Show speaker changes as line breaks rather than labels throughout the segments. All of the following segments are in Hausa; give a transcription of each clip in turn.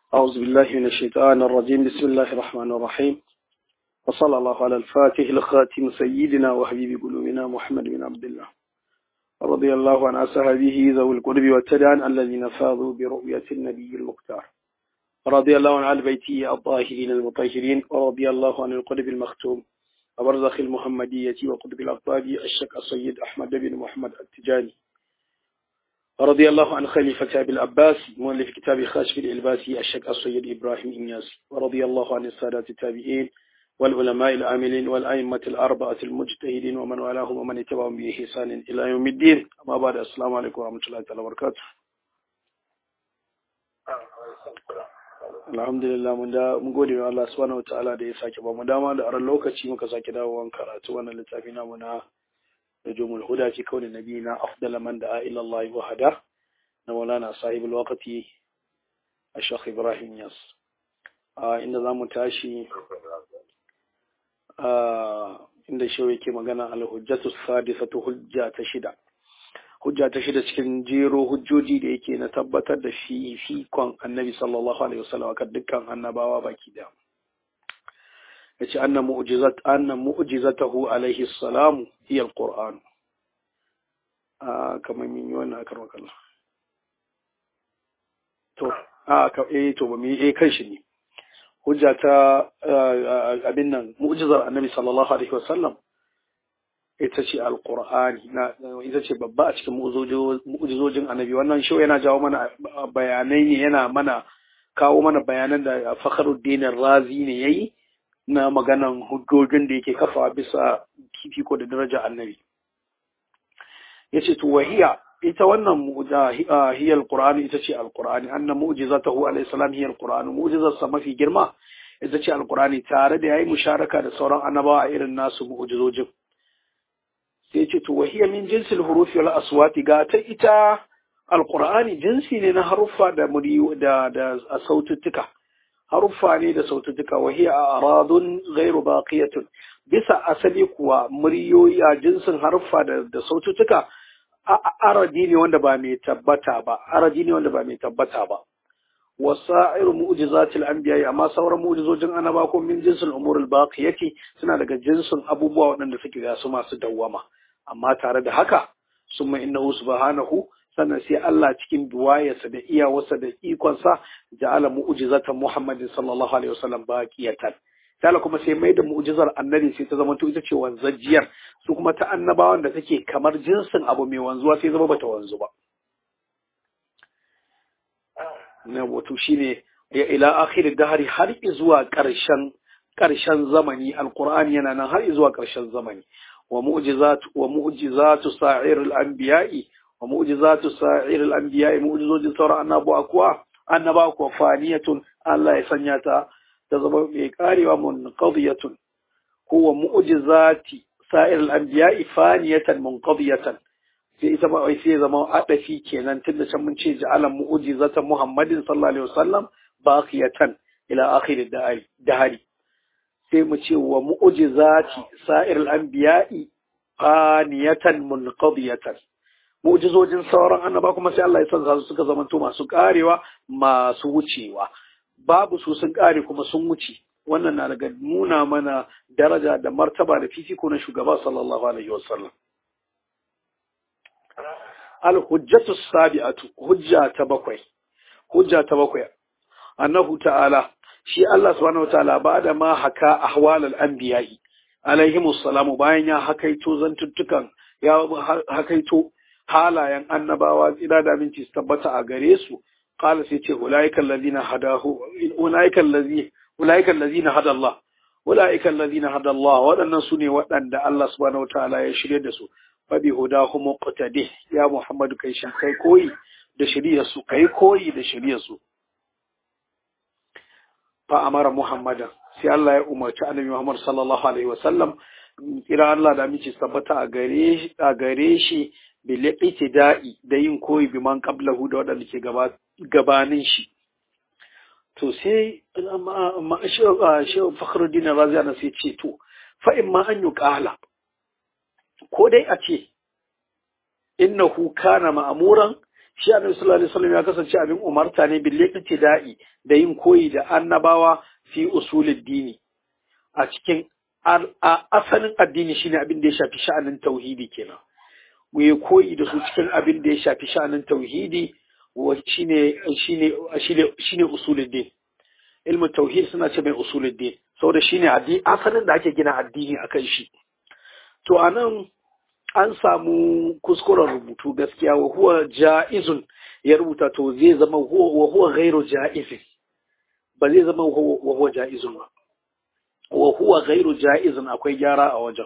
أعوذ بالله من الشيطان الرجيم بسم الله الرحمن الرحيم وصلى الله على الفاتح الخاتم سيدنا وحبيب قلوبنا محمد بن عبد الله رضي الله عن أصحابه ذوي القرب والتدان الذين فاضوا برؤية النبي المختار رضي الله عن آل بيته الطاهرين المطهرين ورضي الله عن القرب المختوم وبرزخ المحمدية وقطب الأقطاب الشك السيد أحمد بن محمد التجاني رضي الله عن خليفة أبي العباس مؤلف كتاب خاشف الإلباسي الشك السيد إبراهيم إنياس ورضي الله عن السادات التابعين والعلماء العاملين والأئمة الأربعة المجتهدين ومن والاهم ومن اتبعهم بإحسان إلى يوم الدين أما بعد السلام عليكم ورحمة الله تعالى وبركاته alhamdulillah mun da mun gode wa Allah subhanahu wataala da ya sake ba mu dama da aran lokaci muka sake dawowa karatu wannan littafi namu na nujumul huda fi kauni nabiyina afdal man da'a ila Allah wa hada na maulana sahibul waqti الشيخ إبراهيم ياس inda za mu tashi inda shi yake magana al-hujjatu sadisatu hujja ta shida hujja ta shida cikin jero hujjoji da yake na tabbatar da shi fikon annabi sallallahu alaihi wasallam kan dukkan annabawa baki da yace anna mu'jizat anna mu'jizatahu alaihi salam hiya al-qur'an ah kamar min yi wannan akar wakalla to ah ka eh to ba mu eh kan shi ne hujja ta abin nan mu'jizar annabi sallallahu alaihi wasallam ita ce alqur'ani na ita ce babba a cikin mu'jizojin annabi wannan shi yana jawo mana bayanai ne yana mana kawo mana bayanan da Fakhruddin Razi ne yayi na maganan hujjojin da yake kafa bisa fifiko da daraja annabi yace to wahiya ita wannan mu'jiza hiya alqur'ani ita ce alqur'ani anna mu'jizatahu alayhi salam hiya alqur'ani mu'jizar sa mafi girma ita ce alqur'ani tare da yayi musharaka da sauran annabawa a irin nasu mu'jizojin sai ce to wahiya min jinsil hurufi wal aswati ga ta ita alqur'ani jinsi ne na haruffa da muriyu da da saututtuka haruffa ne da saututtuka wahiya aradun ghairu baqiyatun bisa asali kuwa muryoyi a jinsin haruffa da da saututtuka aradi ne wanda ba mai tabbata ba aradi ne wanda ba mai tabbata ba wasa'ir mu'jizatil anbiya amma sauran mu'jizojin annaba ko min jinsil umuril baqiyati suna daga jinsin abubuwa waɗanda suke ga su masu dawwama amma tare da haka summa innahu subhanahu sannan sai Allah cikin duwayarsa da iyawarsa da ikonsa ja'ala mu'jizatan Muhammadin sallallahu alaihi wasallam baqiyatan Tala kuma sai mai da mu'jizar annabi sai ta zama to ita ce wanzajiyar su kuma ta annabawan da take kamar jinsin abu mai wanzuwa sai zama bata wanzu ba. Na wato shine ya ila akhir dahari har zuwa ƙarshen ƙarshen zamani alqur'ani yana nan har zuwa ƙarshen zamani wa mu'jizatu wa mu'jizatu sa'iril anbiya'i wa mu'jizatu sa'iril anbiya'i mu'jizojin sauran annabawa kuwa annabawa kuwa faniyatun Allah ya sanya ta ta zama mai karewa munqadiyatun huwa mu'jizati sa'ir al-anbiya'i faniyatan munqadiyatan sai ita ma wai sai zama adafi kenan tunda can mun ce ja'ala mu'jizatan Muhammadin sallallahu alaihi wasallam baqiyatan ila akhir dahari sai mu ce wa mu'jizati sa'ir al-anbiya'i faniyatan munqadiyatan mu'jizojin sauran annaba kuma sai Allah ya san su suka zamanto masu karewa masu wucewa babu su sun ƙare kuma sun wuce wannan na daga nuna mana daraja da martaba da fifiko na shugaba sallallahu alaihi wasallam al-hujjatu sabi'atu hujja ta bakwai hujja ta bakwai annahu ta'ala shi Allah subhanahu wataala ba'da ma haka ahwal al-anbiya'i alaihimus salamu bayan ya hakaito zantuttukan ya hakaito halayen annabawa tsira da minci su tabbata a gare su قال سيتي أولئك الذين هداه أولئك الذي أولئك الذين هدى الله أولئك الذين هدى الله وأن سني وأن الله سبحانه وتعالى يشري دسو فبهداه مقتده يا محمد كي شكاي كوي da shiriyarsu kai koyi da shiriyarsu fa amara muhammadan sai Allah ya umarci annabi Muhammad sallallahu alaihi wasallam kira Allah da mici tabbata a gare a gare shi bil itida'i da yin koyi bi man qablahu da wadanda ke gaba gabanin shi to sai shi fakhruddin razi ana sai ce to fa in ma an yi kala ko dai a ce innahu kana ma'amuran shi annabi sallallahu alaihi wasallam ya kasance abin umarta ne bil da'i da yin koyi da annabawa fi usulid dini a cikin asalin addini shine abin da ya shafi sha'anin tauhidi kenan mu yi koyi da su cikin abin da ya shafi sha'anin tauhidi shine shine shine shine usuluddin ilmu tauhid suna ce mai usuluddin saboda shine addini asalin da ake gina addini akan shi to anan an samu kuskuren rubutu gaskiya wa huwa ja'izun ya rubuta to zai zama wa huwa ghairu ja'izin ba zai zama wa huwa ja'izun ba wa huwa ghairu ja'izin akwai gyara a wajen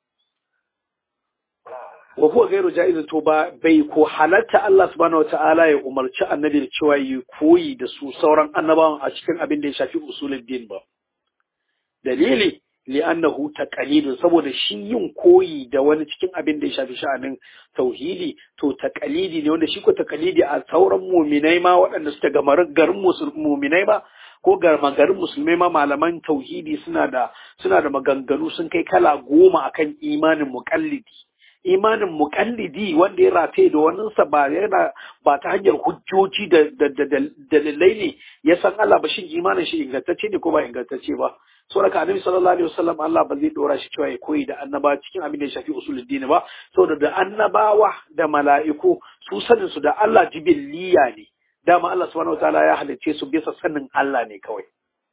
wa huwa ghairu ja'izin to ba bai ko halatta Allah subhanahu wata'ala ya umarci annabi da cewa yi koyi da su sauran annabawan a cikin abin da ya shafi usulul din ba dalili li'annahu taqalidun saboda shi yin koyi da wani cikin abin da ya shafi sha'anin tauhidi to taqalidi ne wanda shi ko taqalidi a sauran muminai ma waɗanda suka ga garin muminai ba ko ga garin musulmai ma malaman tauhidi suna da suna da maganganu sun kai kala goma akan imanin muqallidi imanin muƙallidi wanda ya rataye da waninsa ba yana ba ta hanyar hujjoji da dalilai ne ya san Allah ba shin imanin shi ingantacce ne ko ba ingantacce ba saboda annabi sallallahu alaihi wasallam Allah ba zai dora shi cewa ya koyi da annaba cikin abin da ya shafi usuluddin ba saboda da annabawa da mala'iku su sanin su da Allah jibiliya ne dama Allah subhanahu wataala ya halicce su bisa sanin Allah ne kawai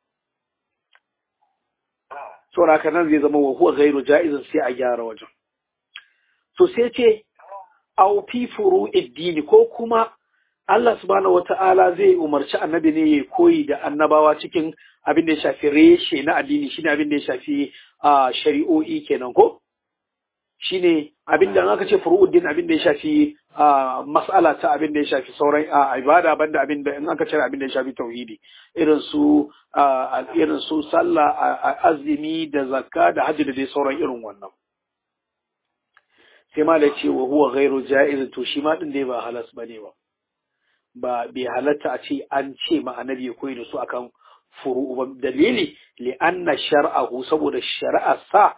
saboda haka nan zai zama wa huwa ghairu jaizin sai a gyara wajen to sai ce au fi furu'iddini ko kuma Allah subhanahu wata'ala zai umarci annabi ne ya koyi da annabawa cikin abin da ya shafi reshe na addini shine abin da ya shafi shari'o'i kenan ko shine abin da aka ce furu'uddin abin da ya shafi mas'ala ta abin da ya shafi sauran ibada banda abin da in aka ce abin da ya shafi tauhidi irin su irin su sallah azumi da zakka da hajji da dai sauran irin wannan sai ma da ce wa huwa ghairu ja'iz to shi ma din dai ba halas bane ba ba bai halatta a ce an ce ma annabi ya koyi da su akan furu'u ba dalili li anna shar'ahu saboda shari'a sa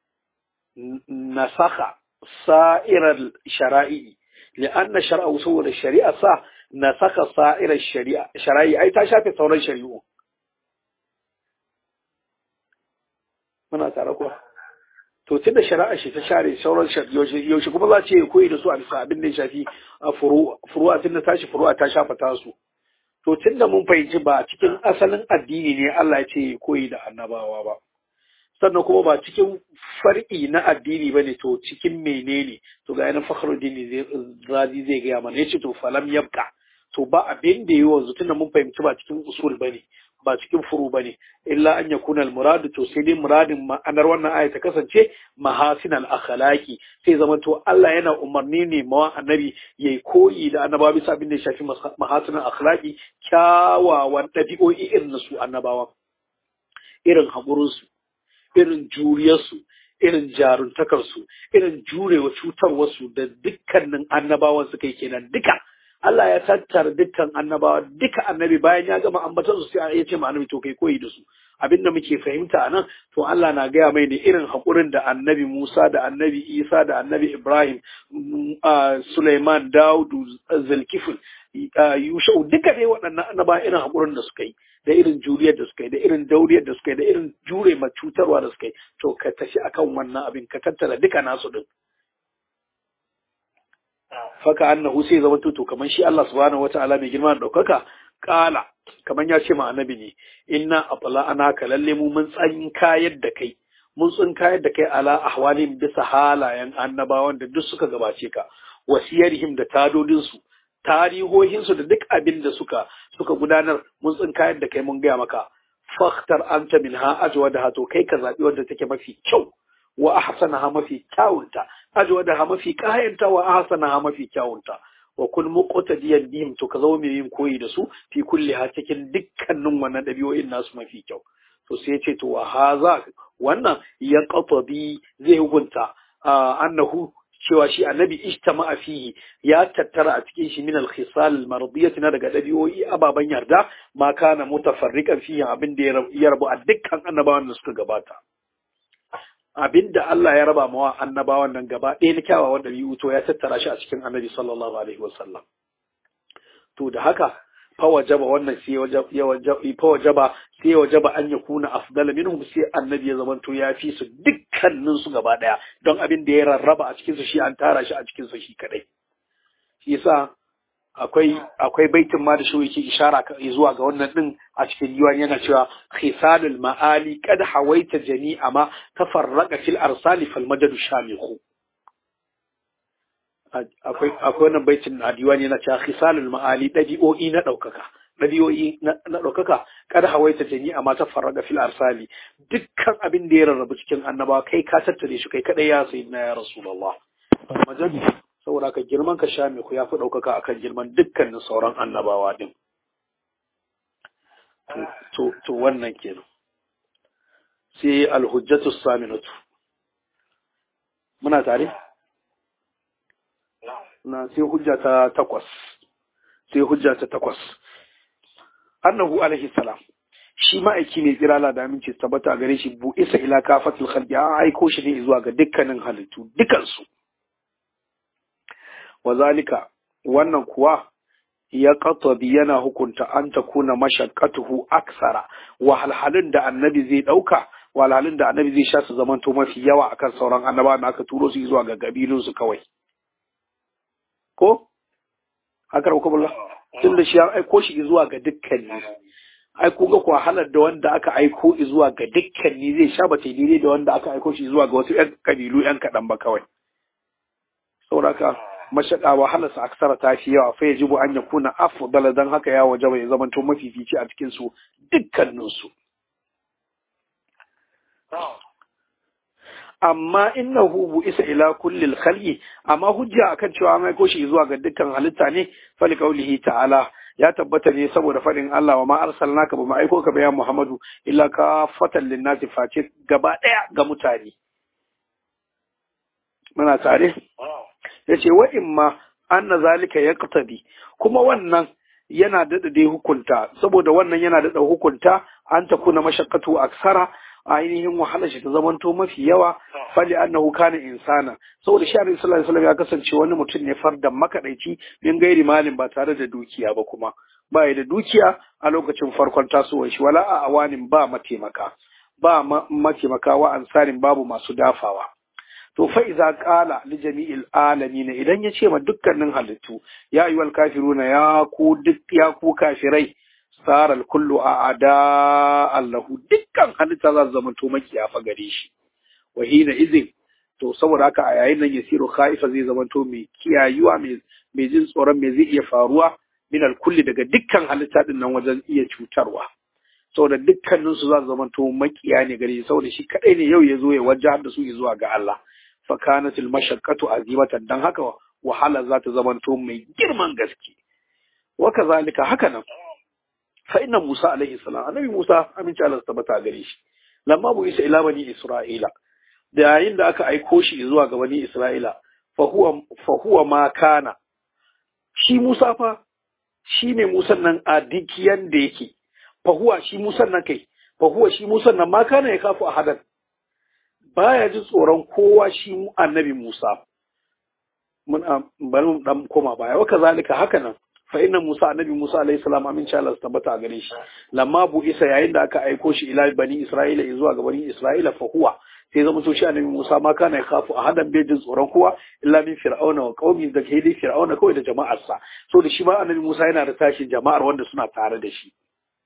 nasakha sa'irar shara'i li anna shar'ahu saboda shari'a sa nasakha sa'irar shari'a shara'i ai ta shafe sauran shari'u muna tare kuwa to tunda shari'a shi ta share sauran yaushe kuma za ce koyi da su a bisa abin da ya shafi furu'a tunda tashi furu'a ta shafa tasu to tunda mun fahimci ba cikin asalin addini ne Allah ya ce koyi da annabawa ba sannan kuma ba cikin far'i na addini ba ne to cikin menene to ga yanar fakhruddin razi zai gaya mana ya ce to falam yabka to ba abin da yi wanzu tunda mun fahimci ba cikin usul ba ne ba cikin furu ba ne illa an ya kunal muradu to sai dai muradin ma'anar wannan aya ta kasance mahasin al-akhlaqi sai zama to Allah yana umarni ne ma annabi yayi koyi da annabawa bisa abin da ya shafi mahasin al-akhlaqi kyawawan dabi'o'i irin na su annabawa irin haƙurin su irin juriyar su irin jaruntakar su irin jurewa cutarwar su da dukkanin annabawan suka yi kenan duka Allah ya tattara dukkan annabawa duka annabi bayan ya gama ambatar su sai ya ce ma annabi to kai koyi da su abinda muke fahimta a nan to Allah na gaya mai ne irin haƙurin da annabi Musa da annabi Isa da annabi Ibrahim Sulaiman Daudu Zulkifil Yushau duka dai waɗannan annaba irin haƙurin da suka yi da irin juriyar da suka yi da irin dauriyar da suka yi da irin jure ma cutarwa da suka yi to ka tafi akan wannan abin ka tattara duka nasu din faka annahu sai zama to kamar shi Allah subhanahu wataala mai girma da daukaka kala kamar ya ce ma annabi ne inna atla anaka lalle mu mun tsan kayar da kai mun tsin kayar da kai ala ahwalin bisa halayen annabawan da duk suka gabace ka wasiyarhim da tadodin su tarihohin su da duk abin da suka suka gudanar mun tsin kayar da kai mun gaya maka fakhtar anta minha ajwadaha to kai ka zabi wanda take mafi kyau wa ahsanaha mafi kyawunta ajwadaha mafi kayanta wa ahsanaha mafi kyawunta wa kun muqtadiyan bihim to ka zama mai yin koyi da su fi kulli ha cikin dukkanin wannan dabi'o'in nasu mafi kyau to sai ce to wa haza wannan ya qatabi zai hukunta annahu cewa shi annabi ijtama'a fihi ya tattara a cikin shi min al-khisal al-mardiyati na daga dabi'o'i ababan yarda ma kana mutafarriqan fihi abin da ya rabu a dukkan annabawan da suka gabata abinda Allah ya raba mawa annabawan nan gaba ɗaya na kyawawan ɗabi'u to ya tattara shi a cikin annabi sallallahu alaihi wasallam to da haka fa wajaba wannan sai ya wajaba fa wajaba sai ya wajaba an ya kuna afdala minhum sai annabi ya zamanto ya fi su dukkanin su gaba daya don abin da ya rarraba a cikin su shi an tara shi a cikin su shi kadai shi yasa akwai akwai baitin ma da shi yake ishara zuwa ga wannan din a cikin diwan yana cewa khisalul ma'ali qad hawaita jami'a ma tafarraqa fil arsali fal madadu shamikhu akwai akwai wannan baitin a diwan yana cewa khisalul ma'ali dabi'o'i na daukaka dabi'o'i na daukaka qad hawaita jami'a ma tafarraqa fil arsali dukkan abin da ya rarrabu cikin annabawa kai ka tattare shi kai kadai ya sayyidina ya rasulullah majadi saboda ka girman ka sha ku ya fi ɗaukaka akan girman dukkanin sauran annabawa ɗin. To wannan kenan. Sai alhujjatu saminatu. Muna tare? Na sai hujja ta takwas. Sai hujja ta takwas. Annahu alaihi salam. Shi ma'aiki mai tsirala da aminci tabbata gare shi bu isa ila kafatul khalqi an aiko shi ne zuwa ga dukkanin halittu dukansu. wazalika wannan kuwa ya qatabi yana hukunta an takuna mashaqqatuhu aksara wahalhalun da annabi zai dauka wahalhalun da annabi zai sha su zamanto mafi yawa akan sauran annaba da aka turo su zuwa ga gabilun su kawai ko haka ko bulla tun da shi an aiko shi zuwa ga dukkanni ai ku ga wahalar da wanda aka aiko zuwa ga dukkanni zai sha ba daidai da wanda aka aiko shi zuwa ga wasu ƴan kabilu ƴan kaɗan ba kawai sauraka mashaƙa wahalarsa aksara ta fi yawa fa yajibu an yakuna afdala dan haka ya wajaba ya zamanto mafifici a cikin su dukkanin su amma innahu bu isa ila kulli khalqi amma hujja akan cewa an aiko shi zuwa ga dukkan halitta ne fali qaulihi ta'ala ya tabbata ne saboda faɗin Allah wa ma arsalnaka ba ma aiko ka bayan Muhammadu illa ka fatan linnasi face gaba ɗaya ga mutane muna tare ya ce wa imma an na zalika ya kuma wannan yana daɗa dai hukunta saboda wannan yana daɗa hukunta an ta kuna mashakkatu aksara ainihin wahala shi ta zamanto mafi yawa fali annahu kana insana saboda shi annabi sallallahu alaihi ya kasance wani mutum ne fardan makadaici min gairi malin ba tare da dukiya ba kuma ba ya da dukiya a lokacin farkon tasowar shi wala a awanin ba mataimaka ba mataimaka wa ansarin babu masu dafawa to fa iza qala li jami'il alamin idan ya ce ma dukkanin halittu ya ayyuhal kafiruna ya ku duk ya ku kafirai saral kullu a ada allahu dukkan halitta za su zama to makiya fa gare shi wa hina izin to saboda haka a yayin nan yasiru khaifa zai zama to mai kiyayuwa mai jin tsoron me zai iya faruwa min kulli daga dukkan halitta din nan wajen iya cutarwa saboda dukkanin su za su zama to makiya ne gare shi saboda shi kadai ne yau ya zo ya wajahar da su zuwa ga Allah fa kanat al mashaqqatu azimatan dan haka wahala za ta zama to mai girman gaske wa kazalika haka nan fa inna Musa alaihi salam annabi Musa aminci Allah tabbata gare shi lamma bu isa ila bani Isra'ila da yayin da aka aiko shi zuwa ga bani Isra'ila fa huwa fa huwa ma kana shi Musa fa shi ne Musa nan a dikiyan da yake fa huwa shi Musa nan kai fa huwa shi Musa nan ma kana ya kafu a hadan baya ji tsoron kowa shi annabi Musa mun bari mu dan koma baya wa kazalika haka nan fa inna Musa annabi Musa alayhi salam amin sha Allah tabbata a gare shi lamma bu isa yayin da aka aiko shi ila bani Isra'ila zuwa ga bani Isra'ila fa huwa sai zama to shi annabi Musa ma kana ya kafu a hadan bejin tsoron kowa illa min fir'auna wa qaumi da kai dai fir'auna kawai da jama'arsa so da shi ma annabi Musa yana da tashin jama'ar wanda suna tare da shi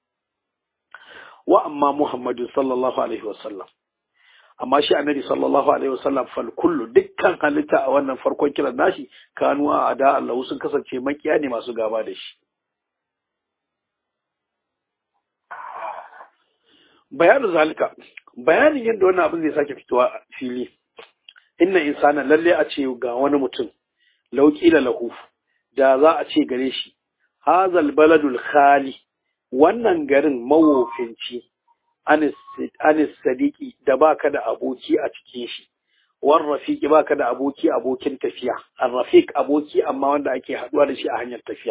wa amma Muhammadu sallallahu alaihi wasallam amma shi annabi sallallahu alaihi wasallam fal kullu dukkan halitta a wannan farkon kiran nashi kanu a ada Allah sun kasance makiya ne masu gaba da shi bayanin zalika bayanin yadda wannan abin zai sake fitowa a fili inna insana lalle a ce ga wani mutum lauƙila lahu da za a ce gare shi hazal baladul khali wannan garin mawofinci anis sadiki da baka da aboki a cikin shi wan rafiki baka da aboki abokin tafiya an rafik aboki amma wanda ake haduwa da shi a hanyar tafiya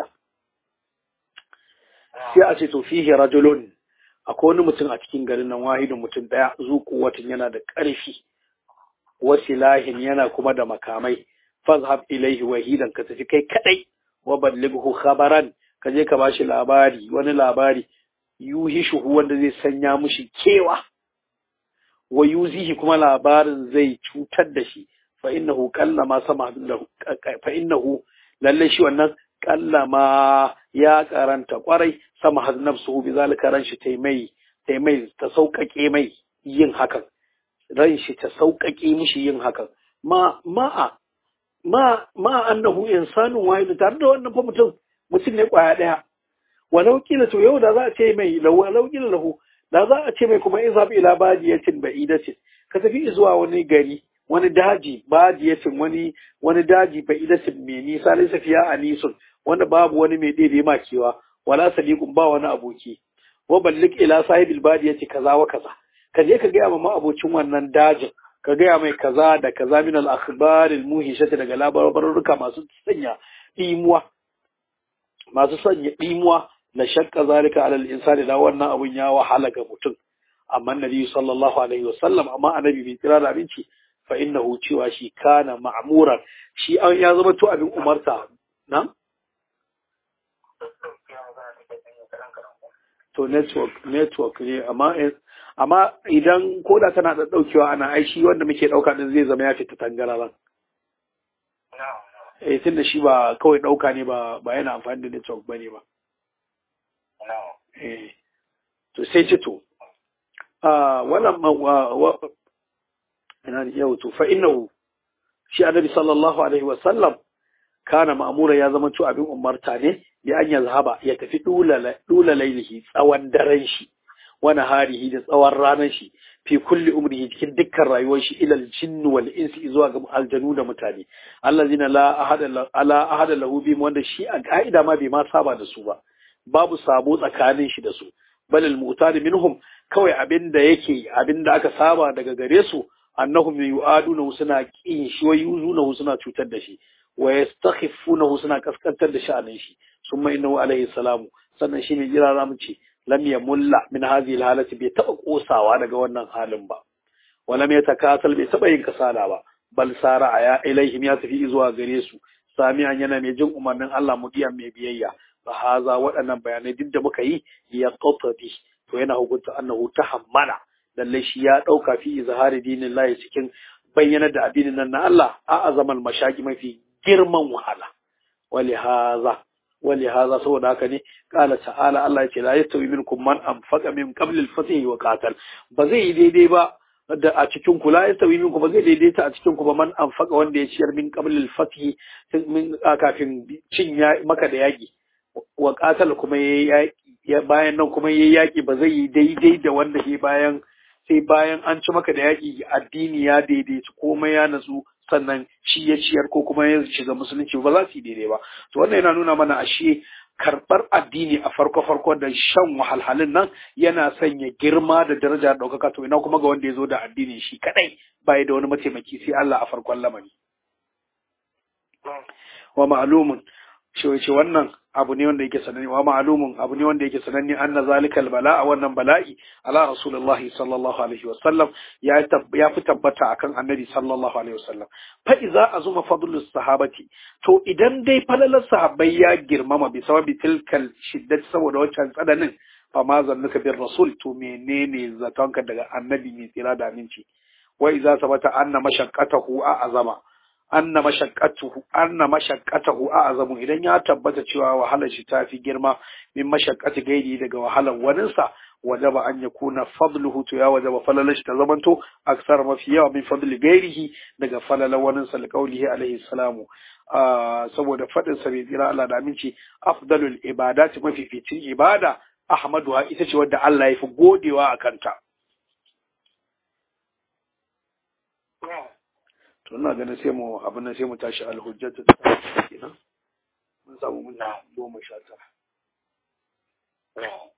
sai a ce to fihi rajulun akwai wani mutum a cikin garin nan wahidin mutum daya zu kuwatin yana da ƙarfi wasilahin yana kuma da makamai fazhab ilaihi wahidan ka tafi kai kadai wa ballighu khabaran ka je ka bashi labari wani labari yuhishuhu wanda zai sanya mushi kewa wa yuzihi kuma labarin zai cutar da shi fa innahu qallama sama lahu fa innahu lalle shi wannan qallama ya karanta kwarai sama had nafsuhu bi zalika ran shi taimai taimai ta sauƙaƙe mai yin hakan ran shi ta sauƙaƙe mishi yin hakan ma ma'a ma ma annahu insanun wahid tare da wannan fa mutum mutum ne kwaya daya walau kila to yau da za a ce mai walau kila lahu da za a ce mai kuma in zabi ila badiyatin ba'idatin ka tafi zuwa wani gari wani daji badiyatin wani wani daji ba'idatin mai nisa laysa fiya anisun wanda babu wani mai ɗebe ma kewa wala sadiqun ba wani aboki wa ballik ila sahibil badiyati kaza wa kaza ka je ka gaya ma abocin wannan dajin ka gaya mai kaza da kaza min al akhbar al muhishati daga labarurruka masu sanya dimuwa masu sanya dimuwa la shakka zalika ala al insani da wannan abun ya wahala ga mutum amma nabi sallallahu alaihi wasallam amma annabi bai kira da abinci fa innahu cewa shi kana ma'muran shi an ya zama to abin umarta na to network network ne amma amma idan koda tana da daukewa ana aishi wanda muke dauka din zai zama ya fita tangararan eh tunda shi ba kawai dauka ne ba ba yana amfani da network bane ba eh to sai ce to ah wannan wa ina ne yau to fa innahu shi annabi sallallahu alaihi wasallam kana ma'mura ya zama to abin umarta ne bi an yazhaba ya tafi dula lailihi tsawon daren shi wani harihi da tsawon ranar shi fi kulli umrihi cikin dukkan rayuwar shi ilal jinn wal insi zuwa ga aljanu da mutane allazina la ahada ala ahada lahu bihim wanda shi a ka'ida ma bai ma saba da su ba babu sabo tsakanin shi da su balil mutad minhum kawai abinda yake abinda aka saba daga gare su annahum yu'aduna suna kin shi wa yuzuna suna cutar da shi wa yastakhifunahu suna kaskantar da sha'anin shi summa innahu alaihi salamu sannan shi ne jira za mu ce lam yamulla min hadhihi alhalati bai taba kosawa daga wannan halin ba walam yatakasal bai taba yin kasala ba bal sara ya ilaihim ya tafi zuwa gare su sami'an yana mai jin umarnin Allah mudiyan mai biyayya fa haza waɗannan bayanai duk da muka yi ya qatadi to yana hukunta annahu tahammala lalle shi ya dauka fi izhari dinillahi cikin bayyana da addinin nan na Allah a azamal mashaki mafi girman wahala wali haza wali haza saboda haka ne kala ta'ala Allah ya ce la yastawi minkum man anfaqa min qabl al-fath wa qatal ba zai yi daidai ba da a cikin ku la yastawi minkum ba zai daidaita a cikin ku ba man anfaqa wanda ya ciyar min qabl al-fath min kafin cin maka da yaki wa qatal kuma ya bayan nan kuma yayi yaki ba zai yi daidai da wanda ke bayan sai bayan an ci maka da yaki addini ya daidaici komai ya natsu sannan shi ya ciyar ko kuma ya shiga musulunci ba za su yi daidai ba to wannan yana nuna mana ashe karɓar addini a farko farko da shan wahalhalun nan yana sanya girma da daraja da ɗaukaka to ina kuma ga wanda ya zo da addini shi kadai baya da wani mataimaki sai Allah a farkon lamari wa ma'lumun shi wace wannan abu ne wanda yake sananne wa ma'lumun abu ne wanda yake sananne anna zalikal bala'a wannan bala'i ala rasulullah sallallahu alaihi wasallam ya ya fi tabbata akan annabi sallallahu alaihi wasallam fa iza azuma fadlus sahabati to idan dai falalar sahabbai ya girmama bi sababi tilkal shiddat saboda wancan tsananin fa ma zannuka bir rasul to menene zatonka daga annabi mai tsira da aminci wa iza sabata anna mashaqqatahu a azama anna mashaqqatuhu anna mashaqqatahu a'zamu idan ya tabbata cewa wahalar shi tafi girma min mashaqqati gairi daga wahalar waninsa wajaba an yakuna fadluhu to ya wajaba falalar shi ta zamanto aksar mafi yawa min fadli gairihi daga falalar waninsa liqaulihi alaihi salamu saboda fadin sa bai tsira Allah da aminci afdalul ibadati mafificin ibada ahmaduha ita ce wadda Allah ya fi godewa a kanta to ina ganin sai mu abin nan sai mu tashi alhujjatu ta kenan mun samu mun goma sha tara